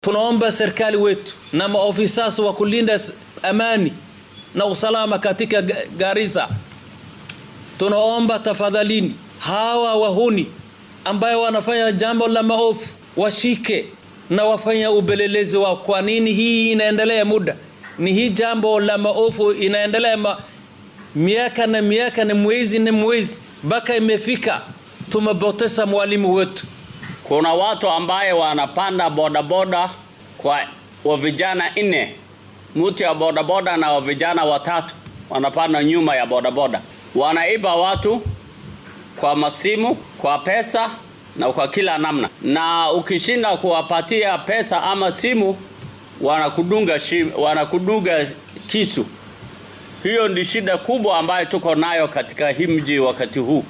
Tunaomba serikali wetu na maofisa wa kulinda amani na usalama katika Garissa, tunaomba tafadhalini, hawa wahuni ambayo wanafanya jambo la maovu washike na wafanya upelelezi wao. Kwa nini hii inaendelea muda? Ni hii jambo la maovu inaendelea ma, miaka na miaka na mwezi na mwezi mpaka imefika tumepoteza mwalimu wetu. Kuna watu ambaye wanapanda bodaboda kwa wa vijana nne, mtu ya bodaboda na wa vijana watatu wanapanda nyuma ya bodaboda, wanaiba watu kwa masimu, kwa pesa na kwa kila namna, na ukishinda kuwapatia pesa ama simu wanakudunga, shim, wanakudunga kisu. Hiyo ndi shida kubwa ambayo tuko nayo katika hii mji wakati huu.